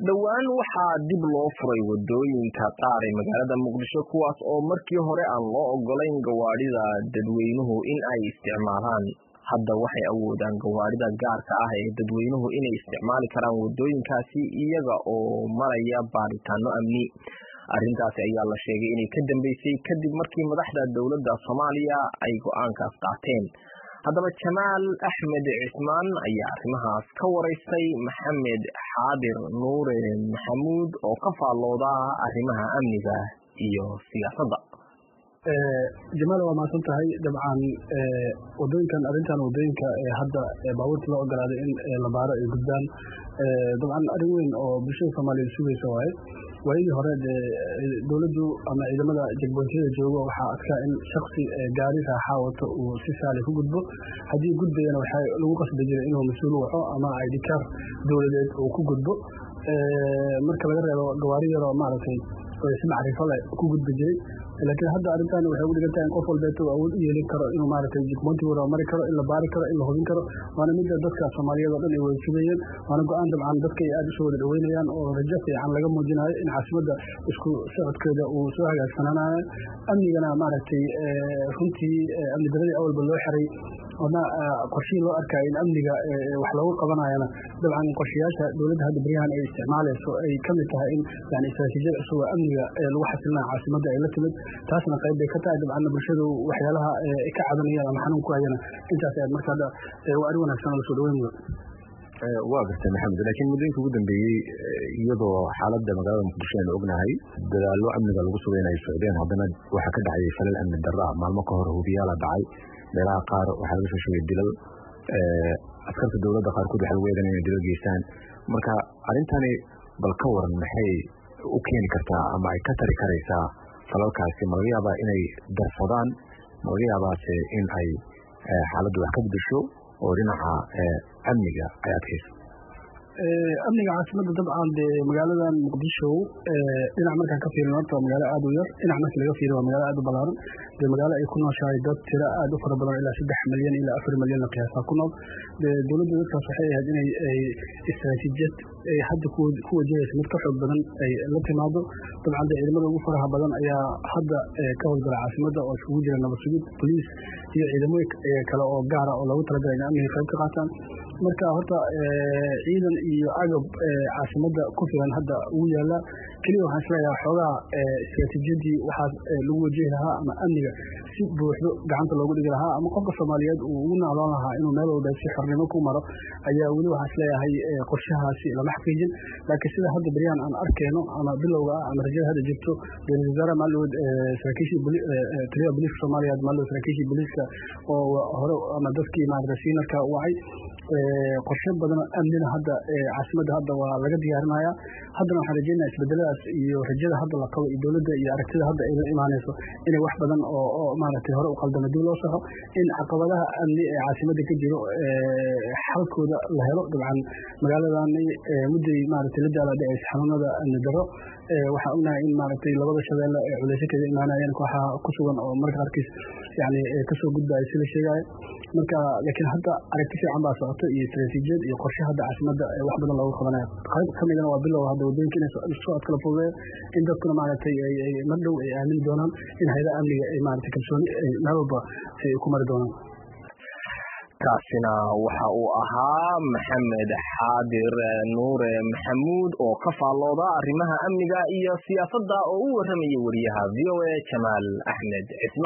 dhowaan waxaa dib loo furay wadooyinka qaar ee magaalada muqdisho kuwaas oo markii hore aan loo ogolayn gawaadhida dadweynuhu in ay isticmaalaan hadda waxay awoodaan gawaadhida gaarka ah ee dadweynuhu inay isticmaali karaan wadooyinkaasi iyaga oo maraya baaritaano amni arrintaasi ayaa la sheegay inay ka dambeysay kadib markii madaxda dowladda soomaaliya ay go-aankaas qaateen haddaba jamaal axmed cismaan ayaa arrimahaas ka waraystay maxamed xaadir nuure maxamuud oo ka faallooda arrimaha amniga iyo siyaasadda jamaal waa mahadsan tahay dabcan wadooyinkan arrintan wadooyinka hadda baabuurta loo ogolaaday in la baaro ay gudbaan dabcan arrin weyn oo bulshada soomaaliyeed sugaysa waaye waayadii hore dee dowladdu ama ciidamada jagboontyada joogo waxaa adkaa in shaksi gaari raaxaa wato uu si saali ku gudbo haddii gudbayana waxaa lagu qasbi jiray inuu mas-uul waco ama idikaar dowladeed uu ku gudbo marka laga reebo gawaari yaroo maaragtay si macrifo leh ku gudbi jiray laakiin hadda arrintan waxay ugu dhigan tahay in qof walbeeto awood u yeelin karo inuu maaragtay jigmoontigooda mari karo in la baari karo in la hubin karo waana midda dadka soomaaliyeed oo dhan ay wada sugayeen waana go-aan dabcan dadka ay aada usoo wada dhaweynayaan oo rajo fiican laga muujinayo in caasimadda isku socodkeeda uu soo hagaagsanaanayo amnigana maaragtay runtii amni daradii awalba loo xiray ama qorshihii loo arkaya in amniga wax loogu qabanayana dabcan qorshayaasha dowladda hadda beryahan ay isticmaalayso ay ka mid tahay in yani istaraatiijiyad cusub oo amniga lagu xasilinayo caasimadda ay la timid taasna qayb bay ka tahay dabcanna bulshadu waxyaalaha ka cabanayaan ama xanuun ku hayana intaas aad marka hadda waa arrin wanaagsan oo lasoo dhaweyn mudan waa gartay maxamed laakiin muddooyinka ugu dambeeyey iyadoo xaaladda magaalada muqdisho aynu ognahay dadaallo amniga lagu sugay in ay socdeen haddana waxaa ka dhacayay falal amni darra maalmo ka hor hubiyaala dhacay meelaha qaar waxaa laga soo sheegay dilal askarta dowladda qaarkood waxaa lagu eedan inay dilal geystaan marka arrintani bal ka waran maxay u keeni kartaa ama ay ka tari karaysaa falalkaasi ma laga yaabaa inay darsadaan ma laga yaabaase in ay xaaladdu wax ka bedesho oo dhinaca amniga ay adkayso amniga caasimadda dabcan dee magaaladan muqdisho dhinac markaan ka fiirin horta waa magaalo aada u yar dhinac markii laga fiirin waa magaalo aada u ballaaran dee magaalo ay ku nooshahay dad tiro aada u fara badan ilaa saddex milyan ilaa afar milyan la qiyaasaa ku nool dee dowladda dadkaas waxay ahayd inay istaraatiijiyad ay hadda ku wajahaysa mid ka xoog badan ay la timaado dabcan dee ciidamada ugu faraha badan ayaa hadda ka howlgala caasimadda oo iskugu jira nabad sugid boliis iyo ciidamooyin kale oo gaara oo loogu talagalay in amniga qayb ka qaataan marka horta ciidan iyo agab caasimadda ku filan hadda ugu yaala keliya waxaan isleeyahay xoogaa istaraatiijiyadii waxaas lagu wajihi lahaa ama amniga si buuxdo gacanta loogu dhigi lahaa ama qofka soomaaliyeed uu ugu nacloon lahaa inuu meel walba si xornimo ku maro ayaa weli waxaan isleeyahay qorshahaasi lama xaqiijin laakiin sida hadda beryahan aan arkeyno ama bilowga ah ama rajada hadda jirto ra-isul wasaare maalowd saraakiishii taliyaha booliiska soomaaliya maalowd saraakiishii booliiska oo hore ama dadkii maarata siinarka wacay qorshe badan amnina hadda caasimadda hadda waa laga diyaarinaya haddana waxaan rajeynaya isbedeladaas iyo rajada hadda la qabo iyo dowladda iyo aragtida hadda ay la imaanayso inay wax badan oo maaragtay hore u qaldama dib loo saxo in caqabadaha amni ee caasimadda ka jiro xalkooda la helo dabcan magaaladani mudday maaragtay la daala dhacaysa xanuunada amni darro waxaan ognahay in maaragtay labada shabeelle ee culeysyo kaga imaanayeen kooxaha ku sugan oo marka qaarkiis yani kasoo gudbaya si la sheegayo marka laakiin hadda aragti fiican baa socota iyo istaraatiijiyad iyo qorshe hadda caasimadda wax badan loogu qabanaya qayb ka midana waa bilow hadda wadooyinka inay socod kala fududeeyo in dadkuna maaragtay mar dhow ay aamini doonaan in hayadaha amniga ay maaragtay kalsooni meel walba ay ku mari doonaan kaasina waxa uu ahaa maxamed xaadir nuure maxamuud oo ka faallooda arrimaha amniga iyo siyaasadda oo u warramaya wariyaha v o a jamaal axmed cismaan